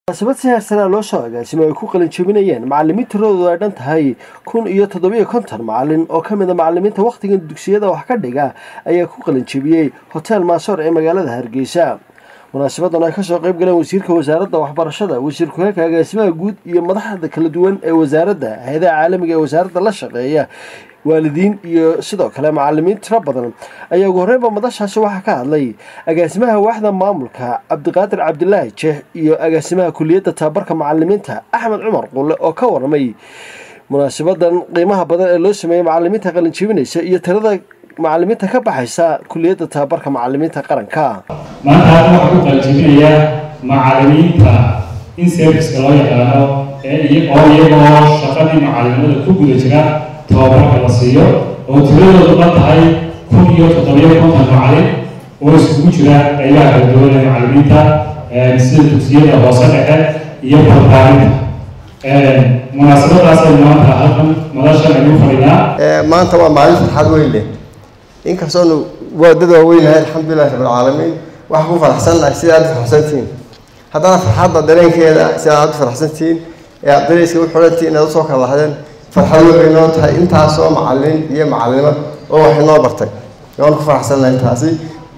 munaasabad si heersanaa loo soo agaasimo ay ku qalin jebinayeen macalimiin tiradoodu ay dhan tahay kun iyo toddobiyo konton macalin oo ka mid a macalimiinta wakhtigan dugsiyada wax ka dhiga ayaa ku qalin jebiyey hotel maasoor ee magaalada hargeysa munaasabadan ay kasoo qayb galeen wasiirka wasaaradda waxbarashada wasiir ku-xigeenka agaasimaha guud iyo madaxda kala duwan ee wasaaradda hay-adaha caalamiga ee wasaaradda la shaqeeya waalidiin iyo sidoo kale macalimiin tiro badan ayaa ugu horreynba madashaasi waxaa ka hadlay agaasimaha waaxda maamulka cabdiqaadir cabdilaahi jeex iyo agaasimaha kuliyadda tababarka macalimiinta axmed cumar qulle oo ka warramay munaasabadan qiimaha badan ee loo sameeyey macalimiinta qalin jebinaysa iyo tirada macalimiinta ka baxaysa kuliyadda tababarka macalimiinta qaranka maanta halkan waxaa ku qaljibinayaa macalimiinta in serviceka loo yaqaano ee oo iyagoo shaqadii macalimada ku guda jira tababarka la siiyo oo tiradoodu dhan tahay kun iyo toddobiyo konton macalin oo iskugu jira qaybaha kala duwan ee macalimiinta sida dugsiyada hoose dhexe iyo barbaarinta munaasabadaas aynu maanta halkan madashan aynu fadhinaa maanta waa maalin farxad weyn leh inkastoonu waadad waaweynahay alxamdulilahi rabbilcaalamiin waxaan ku faraxsannahay sida aad u faraxsantihiin haddana farxadda dareenkeeda sida aad u faraxsantihiin ee aad dareyska u xirantihiin inaad usoo kala lahdeen farxad weyn bay noo tahay intaasoo macalin iyo macalinimo oo wax inoo bartay waan ku faraxsannahay taasi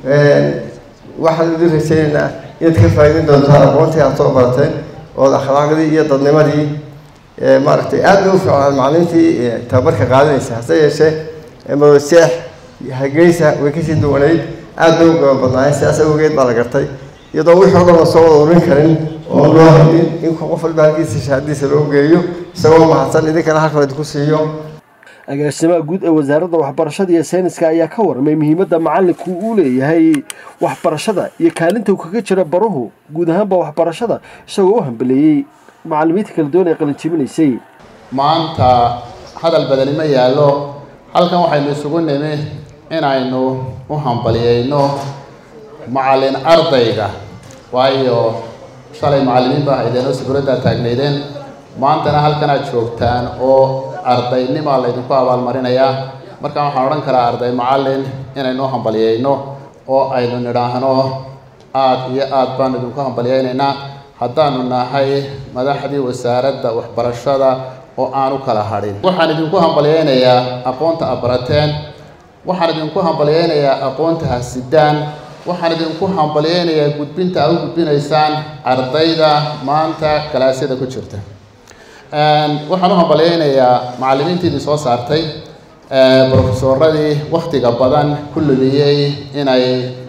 waxaan idin rajaynaynaa inaad ka faa'iidin doontaan aqoontii aad soo barateen ood akhlaaqdii iyo dadnimadii maaragtay aad bay u fiicnaan macalimiintii tababarka qaadanaysa hase yeeshee madoseex hageysa way kasii duwanayd aad bay u gaba badnaayeen sidaas awgeed baa la gartay iyadoo wixii o dhan la soo wada urin karin oo loo hadin in qof walba halkiisa shahaadiisa loo geeyo isagoo mahadsan idinkana halkan idinku siiyo agaasimaha guud ee wasaaradda waxbarashada iyo sayniska ayaa ka warramay muhiimadda macalinku uu leeyahay waxbarashada iyo kaalinta uu kaga jira baruhu guud ahaanba waxbarashada isagoo u hambeleeyey macalimiinta kala duwan ee qalin jebinaysay maanta hadal badani ma yaallo halkan waxaynu isugu nimi inaynu u hambaliyeyno macallin ardayga waayo shalay macallimiin baa haydeen oo sabuuraddaa taagnaydeen maantana halkan aad joogtaan oo ardaynima laydinku abaalmarinayaa markaan waxaan odhan karaa arday macallin inaynu u hambaliyeyno oo aynu nidhaahno aad iyo aad baanu idinku hambaliyeynaynaa haddaanu nahay madaxdii wasaaradda waxbarashada oo aan u kala hadhin waxaan idinku hambalyeynayaa aqoonta aad barateen waxaan idinku hambalyeynayaa aqoonta hasidaan waxaan idinku hambalyeynayaa gudbinta aad u gudbinaysaan ardayda maanta kalaasyada ku jirta waxaan u hambalyeynayaa macallimiintiidii soo saartay brofesoradii wakhtiga badan ku lumiyey inay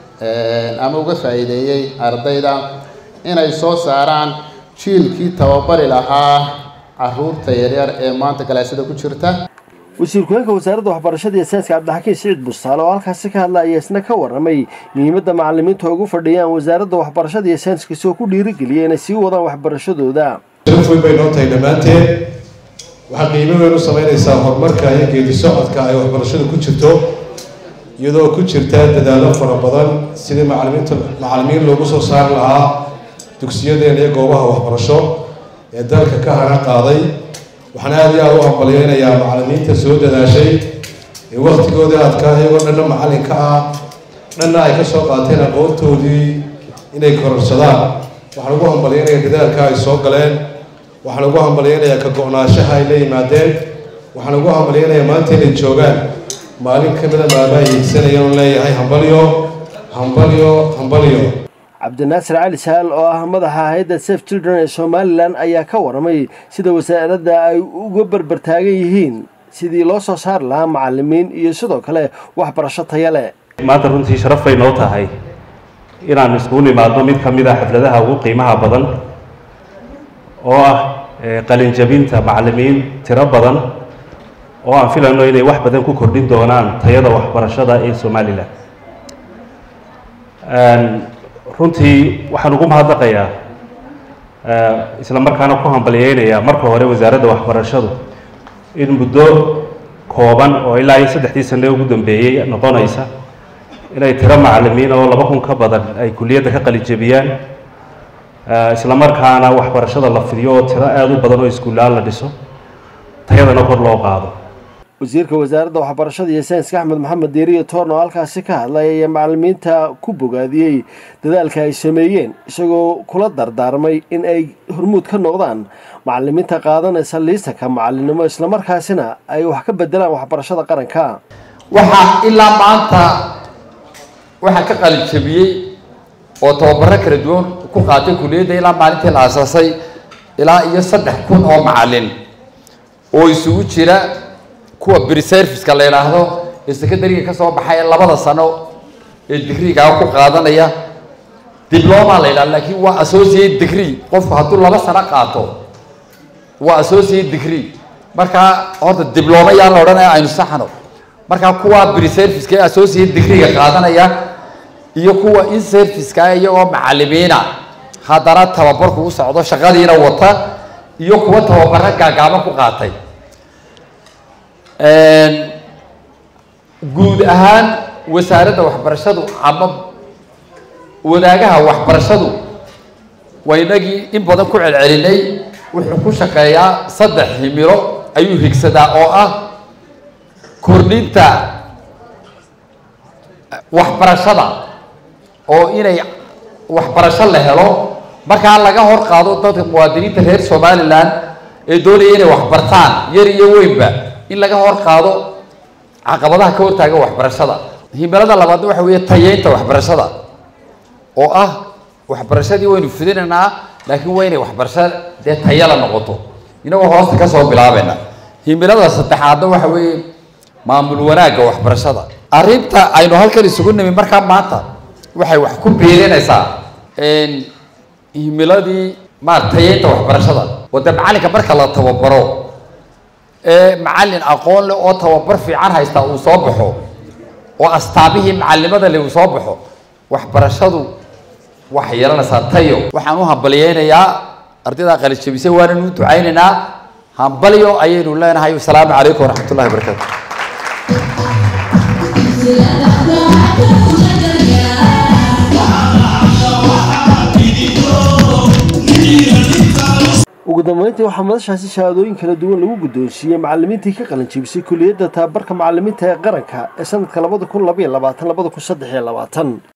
ama uga faa'iideeyey ardayda inay soo saaraan jiilkii tababari lahaa caruurta yaryar ee maanta galaasyada ku jirta wasiir ku-xigeenka wasaaradda waxbarashada iyo sayniska cabdixakiin siciid bustaale oo halkaasi ka hadla ayaa isna ka warramay muhiimadda macalimiinta ugu fadhiyaan wasaaradda waxbarashada iyo sayniska isagoo ku dhiirigeliya inay sii wadaan waxbarashadooda sharaf weyn bay noo tahay dhammaanteen waxaa qiimo weyn u samaynaysaa horumarka iyo geedi socodka ay waxbarashadu ku jirto iyadoo ku jirta dadaallo fara badan sidii macalimiinta macalimiin loogu soo saari lahaa dugsiyadeena iyo goobaha waxbarasho ee dalka ka hana qaaday waxaan aada iyo aada u hambalyeynayaa macalimiinta soo dadaashay ee waktigoodii adkaa iyagoo dhanna macalinka ah dhanna ay ka soo qaateen aqoontoodii inay kororsadaan waxaan ugu hambalyeynayaa dadaalka ay soo galeen waxaan ugu hambalyeynayaa ka go-naanshaha ay la yimaadeen waxaan ugu hambalyeynayaa maanta inay joogaan maalin ka mida maalmaha hiigsanaya un leeyahay hambalyo hambalyo hambalyo cabdinaasir cali saal oo ah madaxa hay-adda safe children ee somalilan ayaa ka warramay sida wasaaradda ay uga berbertaagan yihiin sidii loo soo saari lahaa macalimiin iyo sidoo kale waxbarasho taya leh maanta runtii sharaf bay noo tahay inaan iskugu nimaadno mid ka mid a xafladaha ugu qiimaha badan oo ah qalinjabinta macalimiin tiro badan oo aan filayno inay wax badan ku kordhin doonaan tayada waxbarashada ee somalilan runtii waxaan ugu mahadnaqayaa isla markaana ku hambalyeynayaa marka hore wasaaradda waxbarashadu in muddo kooban oo ilaa iyo saddexdii sane ugu dambeeyey noqonaysa inay tiro macalimiin oo laba kun ka badan ay kuliyadda ka qalijebiyaan isla markaana waxbarashada la fidiyo oo tiro aada u badan oo iskuulaan la dhiso tayadana kor loo qaado wasiirka wasaaradda waxbarashada iyo sayniska axmed maxamed diiriyo toorn oo halkaasi ka hadlay ayaa macalimiinta ku bogaadiyey dadaalka ay sameeyeen isagoo kula dardaarmay in ay hormuud ka noqdaan macalimiinta qaadanaysa liisanka macalinimo islamarkaasina ay wax ka bedelaan waxbarashada qaranka waxaa ilaa maanta waxaa ka qalin jabiyey oo tababaro kala duwan ku qaatay kuliyadda ilaa maalintii la aasaasay ilaa iyo saddex kun oo macalin oo isugu jira kuwa briserviska la yidhaahdo ee secondariga ka soo baxay labada sano ee digriigaa ku qaadanaya dibloma la yidhahdo laakiin waa associate degree qofku hadduu laba sano qaato waa associate degree markaa horta dibloma yaa la odhanaya aynu saxno markaa kuwa briserviska ee associate degreega qaadanaya iyo kuwa in serviceka iyagoo macalimiina haddana tababarku u socdo shaqadiina wata iyo kuwa tababaro gaagaaban ku qaatay guud ahaan wasaaradda waxbarashadu ama wadaagaha waxbarashadu waa inagii in badan ku celcelinay wuxuu ku shaqeeyaa saddex himilo ayuu higsadaa oo ah kordhinta waxbarashada oo inay waxbarasho la helo markaa laga hor qaado dadka muwaadiniinta reer somalilan ee doonaya inay waxbartaan yar iyo weynba in laga hor qaado caqabadaha ka hortaaga waxbarashada himilada labaadna waxa weeye tayeynta waxbarashada oo ah waxbarashadii waynu fidinaynaa laakiin waa inay waxbarasho dee tayala noqoto inagoo hoosta kasoo bilaabayna himilada saddexaadna waxa weeye maamul wanaagga waxbarashada arrinta aynu halkan isugu nimi markaa maanta waxay wax ku biirinaysaa himiladii maar tayeynta waxbarashada oo dee macalinka marka la tababaro ee macalin aqoon leh oo tababar fiican haysta uu soo baxo oo astaamihii macalimada leh uu soo baxo waxbarashadu waxay yeelanaysaa tayo waxaan u hambaliyeynayaa ardayda qalijabisay waananu u ducaynaynaa hambalyo ayaynu leenahay wasalaamu calaykum waraxmat ullahi wabarakaatu ugu dambeyntii waxaa madashaasi shahaadooyin kala duwan lagu guddoonsiiyey macalimiintii ka qalanjibisay kuliyadda tababarka macalimiinta ee qaranka ee sanadka labada kun labaiyo labaatan labada kun saddex iyo labaatan